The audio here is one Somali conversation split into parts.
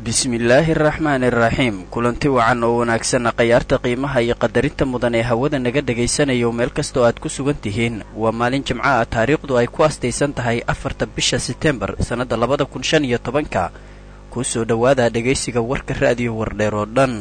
bismillaahi araxmaani araxiim kulanti wacan oo wanaagsanna khayaarta qiimaha iyo qadarinta mudan ee hawada naga dhagaysanayo meel kastoo aad ku sugan tihiin waa maalin jimco ah taariikhdu ay ku astaysan tahay afarta bisha setembar sannadda labada kun shan iyo tobanka kuu soo dhowaada dhegaysiga warka ra'diyo wardheer oo dhan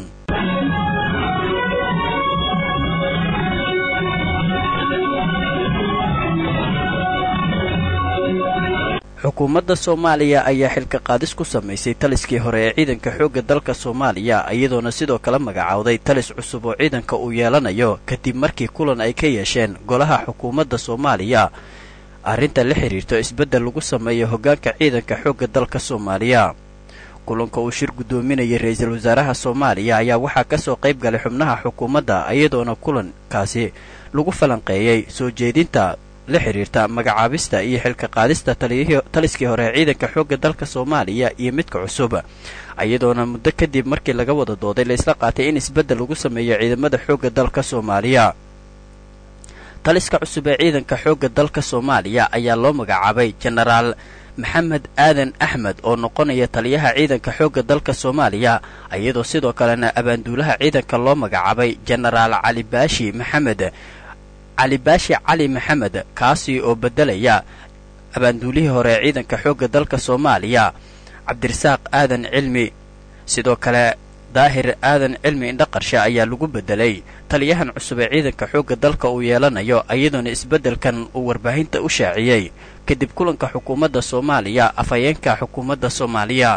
xukuumadda soomaaliya ayaa xilka qaadis ku samaysay taliskii hore ee ciidanka xoogga dalka soomaaliya iyadoona sidoo kale magacowday talis cusub oo ciidanka uu yeelanayo kadib markii kulan ay ka yeesheen golaha xukuumadda soomaaliya arrinta la xidhiirto isbeddel lagu sameeyo hoggaanka ciidanka xoogga dalka soomaaliya kulanka uu shir guddoominayay ra-iisul wasaaraha soomaaliya ayaa waxaa ka soo qayb galay xubnaha xukuumadda iyadoona kulankaasi lagu falanqeeyey soo jeedinta la xidhiirta magacaabista iyo xilka qaadista taliskii hore ee ciidanka xoogga dalka soomaaliya iyo midka cusub iyadoona muddo kadib markii laga wada dooday la isla qaatay in isbeddel lagu sameeyo ciidamada xoogga dalka soomaaliya taliska cusub ee ciidanka xoogga dalka soomaaliya ayaa loo magacaabay jenaraal maxamed aadan axmed oo noqonaya taliyaha ciidanka xoogga dalka soomaaliya iyadoo sidoo kalena abaanduulaha ciidanka loo magacaabay jenaraal cali baashi maxamed cali baashi cali maxamed kaasi oo beddelaya abaanduulihii hore ee ciidanka xoogga dalka soomaaliya cabdirasaaq aadan cilmi sidoo kale daahir aadan cilmi indhaqarshe ayaa lagu beddelay taliyahan cusub ee ciidanka xoogga dalka uu yeelanayo iyadoona isbeddelkan uu warbaahinta u shaaciyey kadib kulanka xukuumadda soomaaliya afhayeenka xukuumadda soomaaliya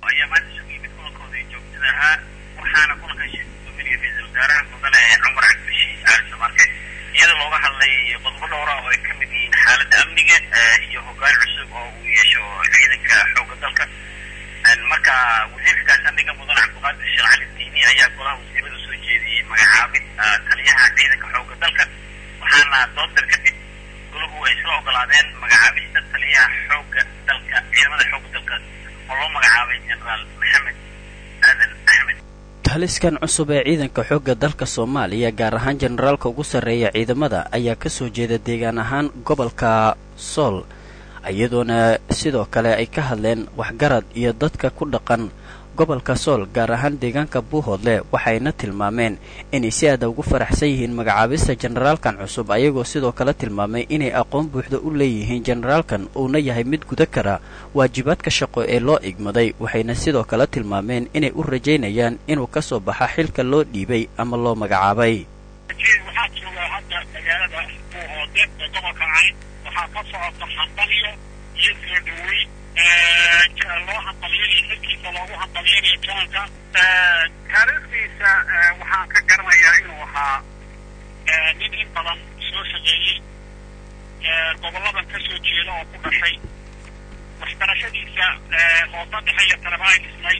iyada looga hadlay qodobo dhowra oo ay ka mid yihiin xaaladda amniga iyo hoggaan cusub oo uu yeesho ciidanka xoogga dalka marka wasiirka gaashaandhigga mudan cabdiqaadir sheekh cali diini ayaa golaha wasiirada soo jeediyey magacaabid taliyaha ciidanka xoogga dalka waxaana doodar kadib golahu ay isla ogolaadeen magacaabista taliyaha xoogga dalka ciidamada xoogga dalka oo loo magacaabay jenaraal maxamed aadan axmed taliskan cusub ee ciidanka xoogga dalka soomaaliya gaar ahaan jenaraalka ugu sarreeya ciidamada ayaa ka soo jeeda deegaan ahaan gobolka sool iyadoona sidoo kale ay ka hadleen waxgarad iyo dadka ku dhaqan gobolka sool gaar ahaan deegaanka buuhoodle waxayna tilmaameen inay si aada ugu faraxsan yihiin magacaabista jenaraalkan cusub ayagoo sidoo kale tilmaamay inay aqoon buuxda u leeyihiin jenaraalkan uuna yahay mid guda kara waajibaadka shaqo ee loo igmaday waxayna sidoo kale tilmaameen inay u rajaynayaan inuu ka soo baxa xilka loo dhiibay ama loo magacaabay waxaa jooga hadda magaalada buuhoode ee gobolka cayn waxaa ka socota hambalyo iyo soo dhaweyn loo hambaliyanayo xilkiisa loogu hambaliyanayo janalka taariikhdiisa waxaan ka garanayaa inuu ahaa nin in badan soo shaqeeyey gobolladan ka soo jeeda oo ku dhashay waxbarashadiisa hoose dhexe iyo taleba ay dhisnayd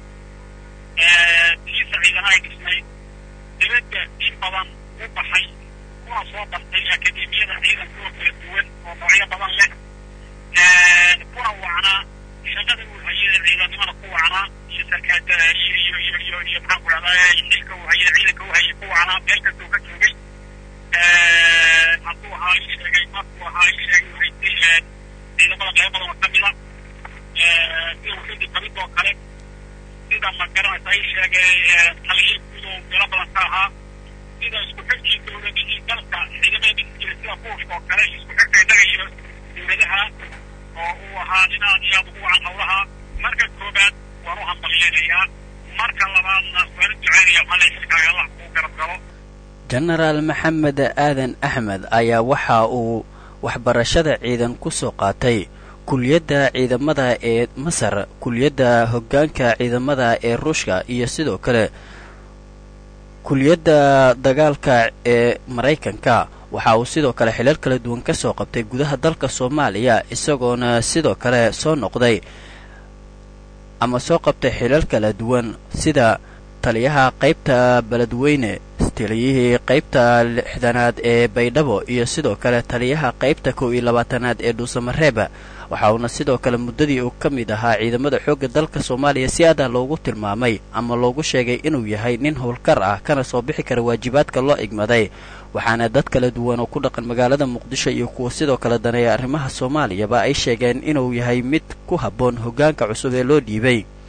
tiisa ciidana ay dhisnayd dibadda in badan u baxay kuna soo bartay akademiyada ciidanka oo kala duwan oo noocyo badan leh kuna wacnaa shaqada uu hayay ciidanimada ku wacnaa iyo sarkaada iyo iyo iyo iyo iyo maxaan ku dhahdaa xilka uu hayay ciidanka uu hayay ku wacnaa meel kastoo ka joogay hadduu ahaa ii sheegay markuu ahaa ii sheegay uu haystay ciidamada qaybo badan oo kamida sida wixidii kamid oo kale sida ma garanaysa ii sheegay taliyo guud oo meelo badan ka ahaa sida isku xirkii dowladihii dalka ciidamada dhisi jiray sida buushka oo kale isku xirka innaga iyo dowladaha oo uu ahaa nin aad iyo aad ugu wacan howlaha marka koobaad waan u hambalyeynayaa marka labaadna waan u ducaynaya waxaa la xilkaaga allah kuu garab galo jenaraal maxamed aadan axmed ayaa waxa uu waxbarashada ciidan ku soo qaatay kuliyadda ciidamada ee masar kuliyadda hoggaanka ciidamada ee ruushka iyo sidoo kale kuliyadda dagaalka ee maraykanka waxa uu sidoo kale xilal kala duwan ka soo qabtay gudaha dalka soomaaliya isagoona sidoo kale soo noqday ama soo qabtay xilal kala duwan sida taliyaha qaybta beledweyne taliyihii qaybta lixdanaad ee baydhabo iyo sidoo kale taliyaha qaybta kow iyo labaatanaad ee dhuusamareeba waxa uuna sidoo kale muddadii uu ka mid ahaa ciidamada xoogga dalka soomaaliya si aada loogu tilmaamay ama loogu sheegay inuu yahay nin howlkar ah kana soo bixi kara waajibaadka loo igmaday waxaana dad kala duwan oo ku dhaqan magaalada muqdisho iyo kuwa sidoo kale daneeya arrimaha soomaaliyaba ay sheegeen inuu yahay mid ku habboon hoggaanka cusub ee loo dhiibay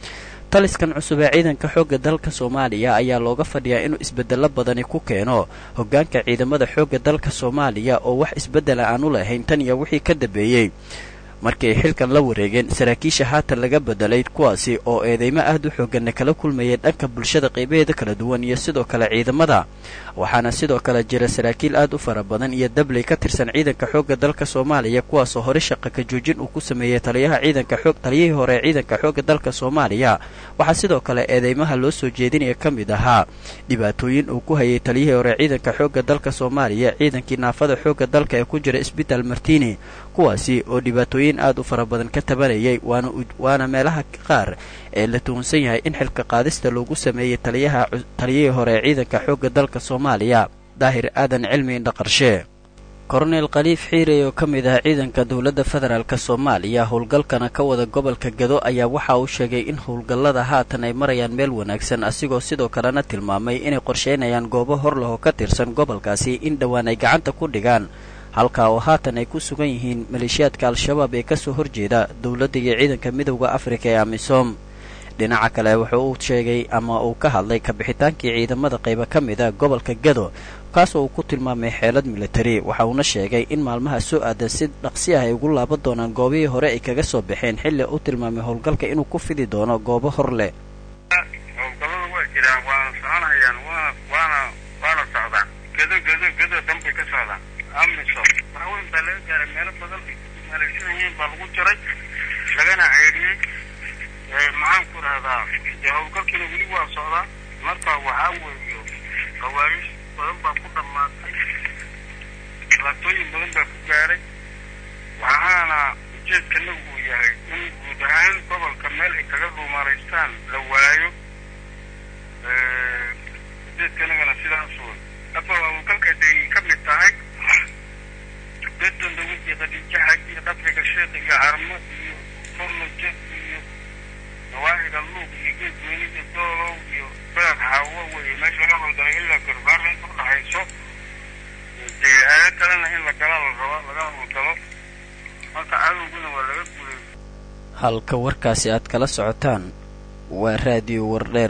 taliskan cusub ee ciidanka xoogga dalka soomaaliya ayaa looga fadhiyaa inuu isbeddello badani ku keeno hoggaanka ciidamada xoogga dalka soomaaliya oo wax isbeddela aan u lahayn tan iyo wixii ka dambeeyey markii ay xilkan la wareegeen saraakiisha haatan laga bedelay kuwaasi oo eedeymo aad u xooganna kala kulmayay dhanka bulshada qaybaheeda kala duwan iyo sidoo kale ciidamada waxaana sidoo kale jira saraakiil aad u fara badan iyo dabley ka tirsan ciidanka xoogga dalka soomaaliya kuwaasoo hore shaqa ka joojin uu ku sameeyey taliyaha ciidanka xoog taliyihii hore ee ciidanka xoogga dalka soomaaliya waxaa sidoo kale eedeymaha loo soo jeedinaya ka mid ahaa dhibaatooyin uu ku hayay taliyihii hore ciidanka xoogga dalka soomaaliya ciidankii naafada xoogga dalka ee ku jira isbitaal martini kuwaasi oo dhibaatooyin aad u fara badan ka tabanayay waana waana meelaha qaar ee la tuhunsan yahay in xilka qaadista loogu sameeyey taliyaha taliyihii hore ee ciidanka xoogga dalka soomaaliya daahir aadan cilmi indhaqarshe korneyl khaliif xiirey oo ka mid ah ciidanka dowladda federaalk soomaaliya howlgalkana ka wada gobolka gado ayaa waxa uu sheegay in howlgallada haatan ay marayaan meel wanaagsan asigoo sidoo kalena tilmaamay inay qorsheynayaan goobo hor leh oo ka tirsan gobolkaasi in dhowaan ay gacanta ku dhigaan halkaa oo haatan ay ku sugan yihiin maleeshiyaadka al-shabaab ee kasoo horjeeda dowladda iyo ciidanka midowda afrika ee amisom dhinaca kale wuxuu uu sheegay ama uu ka hadlay kabixitaankii ciidamada qayba ka mid a gobolka gado kaasoo uu ku tilmaamay xeelad militari waxa uuna sheegay in maalmaha soo aadan si dhaqsi ah ay ugu laaban doonaan goobihii hore ay kaga soo baxeen xilli u tilmaamay howlgalka inuu ku fidi doono goobo hor leh howlgallada waa jiraan waana soconayaan waana waana waana socdaan gedo gedo gedo dhanbay ka socdaan amisom waxweyn baa laga gaaray meelo badan ay maleeshan yihiin baa lagu jiray lagana ceydhiyey maxaan ku rahdaa dee howlgalkiina weli waa socdaa marka waxaa weeyo qawaariis badan baa ku dhammaatay dhibaatooyin badan baa ku gaaray waxaana ujeedkanagu uu yahay in guud ahaan gobolka meel ay kaga dhuumaraystaan la waayo ujeedkanagana sidaas wey hadba howlgalka day ka mid tahay bedon dawid iyo khadiijo xaj iyo dhabriga sheekh iyo carmo iyo fornaje iyo nawaaxiga luuq iyo geedweyne iyo doolow iyo beer xaawo wey meesha laga howlgalay ilaa garbaara inta udhaxayso dee aado kalena in la gala la rabo laga howlgalo marka cadowguna waa laga guulay halka warkaasi aad kala socotaan waa raadiyo wardheer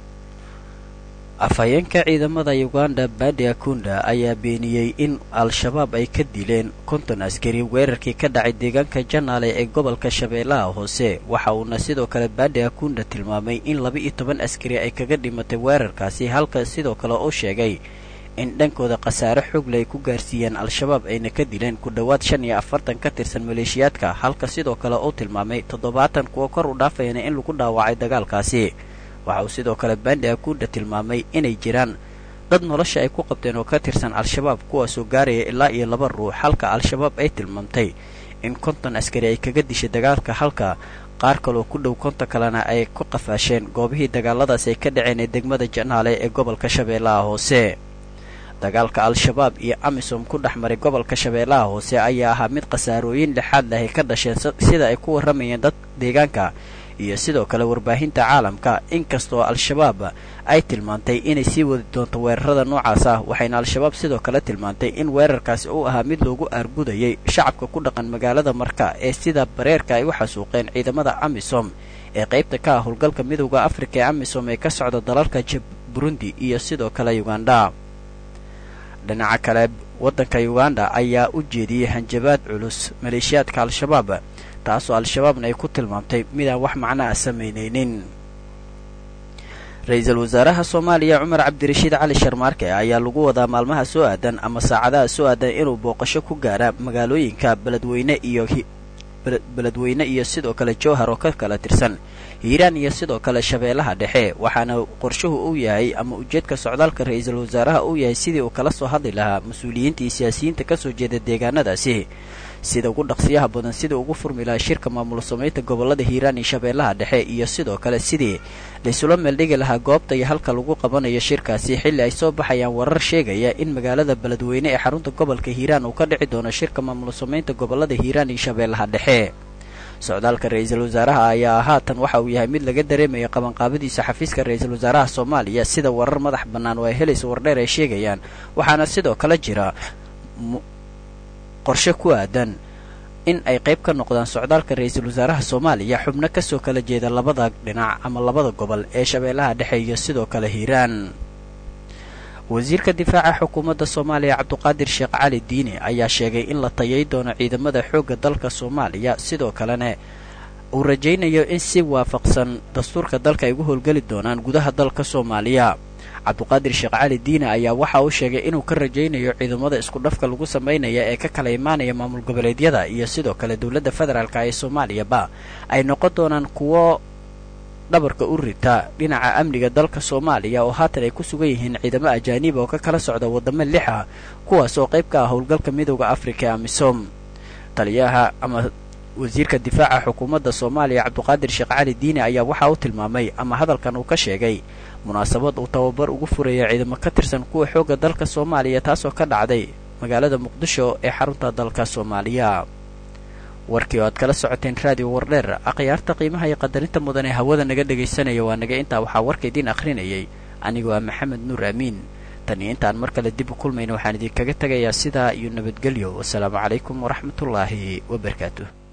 afhayeenka ciidamada uganda badi akunda ayaa beeniyey in al-shabaab ay ka dileen konton askari weerarkii ka dhacay deegaanka janaale ee gobolka shabeellaha hoose waxa uuna sidoo kale badi akunda tilmaamay in laba-iyo toban askari ay kaga dhimatay weerarkaasi halka sidoo kale uu sheegay in dhankooda khasaare xoogle ay ku gaarsiiyeen al-shabaab ayna ka dileen ku dhowaad shan iyo afartan ka tirsan maleeshiyaadka halka sidoo kale uu tilmaamay toddobaatan kuwa kor u dhaafayana in lagu dhaawacay dagaalkaasi waxa uu sidoo kale bandi akunda tilmaamay inay jiraan dad nolosha ay ku qabteen oo ka tirsan al-shabaab kuwaasoo gaaraya ilaa iyo laba ruux halka al-shabaab ay tilmaamtay in konton askari ay kaga dishay dagaalka halka qaar kaloo ku dhow konton kalena ay ku qafaasheen goobihii dagaaladaas ay ka dhaceen ee degmada janaale ee gobolka shabeellaha hoose dagaalka al-shabaab iyo amisom ku dhex maray gobolka shabeellaha hoose ayaa ahaa mid khasaarooyin lixaad leh ay ka dhasheen sida ay ku warramayeen dad deegaanka iyo sidoo kale warbaahinta caalamka inkastoo al-shabaab ay tilmaantay inay sii wadi doonto weerarada noocaas ah waxayna al-shabaab sidoo kale tilmaantay in weerarkaasi uu ahaa mid loogu aargudayay shacabka ku dhaqan magaalada marka ee sida bareerka ay u xasuuqeen ciidamada amisom ee qaybta ka ah howlgalka midowda afrika ee amisom ee ka socda dalalka burundi iyo sidoo kale uganda dhinaca kale waddanka uganda ayaa u jeediyey hanjabaad culus maleeshiyaadka al-shabaab taasoo al-shabaabna ay ku tilmaamtay midaan wax macna a samaynaynin ra-iisul wasaaraha soomaaliya cumar cabdirashiid cali sharmaarke ayaa lagu wadaa maalmaha soo aadan ama saacadaha soo aadan inuu booqasho ku gaara magaalooyinka beledweyne iyo beledweyne iyo sidoo kale jowhar oo ka kala tirsan hiiraan iyo sidoo kale shabeellaha dhexe waxaana qorshuhu uu yahay ama ujeedka socdaalka ra-iisul wasaaraha uu yahay sidii uu kala soo hadli lahaa mas-uuliyiinta iyo siyaasiyiinta kasoo jeeda deegaanadaasi sida ugu dhaqsiyaha badan sidii ugu furmi lahaa shirka maamul samaynta gobolada hiiraan iyo shabeellaha dhexe iyo sidoo kale sidii laysula meeldhigi lahaa goobta iyo halka lagu qabanayo shirkaasi xilli ay soo baxayaan warar sheegaya in magaalada beledweyne ee xarunta gobolka hiiraan uu ka dhici doono shirka maamul samaynta gobolada hiiraan iyo shabeellaha dhexe socdaalka ra-iisul wasaaraha ayaa haatan waxa uu yahay mid laga dareemaya qabanqaabadiisa xafiiska ra-iisul wasaaraha soomaaliya sida warar madax bannaan oo ay helaysa wardheer ay sheegayaan waxaana sidoo kale jira qorshe ku aadan in ay qayb ka noqdaan socdaalka ra-iisul wasaaraha soomaaliya xubno kasoo kala jeeda labada dhinac ama labada gobol ee shabeellaha dhexe iyo sidoo kale hiiraan wasiirka difaaca xukuumadda soomaaliya cabduqaadir sheekh cali diini ayaa sheegay in la tayay doono ciidamada xoogga dalka soomaaliya sidoo kalena uu rajaynayo in si waafaqsan dastuurka dalka ay ugu howlgeli doonaan gudaha dalka soomaaliya cabduqaadir sheekh cali diine ayaa waxa uu sheegay inuu ka rajaynayo ciidamada isku dhafka lagu samaynaya ee ka kala imaanaya maamul goboleedyada iyo sidoo kale dowladda federaalka ee soomaaliyaba ay noqon doonaan kuwo dhabarka u rita dhinaca amniga dalka soomaaliya oo haatan ay ku sugan yihiin ciidamo ajaaniba oo ka kala socda waddamo lix ah kuwaas oo qayb ka ah howlgalka midooda afrika ee amisom taliyaha ama wasiirka difaaca xukuumadda soomaaliya cabduqaadir sheekh cali diine ayaa waxa uu tilmaamay ama hadalkan uu ka sheegay munaasabad uu tababar ugu furaya ciidamo ka tirsan kuwa xoogga dalka soomaaliya taasoo ka dhacday magaalada muqdisho ee xarunta dalka soomaaliya warkii oo aad kala socoteen raadiyo wardheer akhyaarta qiimaha iyo qadarinta mudan ee hawada naga dhegaysanaya waa naga intaa waxaa warka idiin akhrinayay anigoo ah maxamed nuur aamiin tan iyo intaan mar kale dib u kulmayna waxaan idinkaga tegayaa sidaa iyo nabadgelyo wasalaamu calaykum waraxmatullaahi wabarakaatu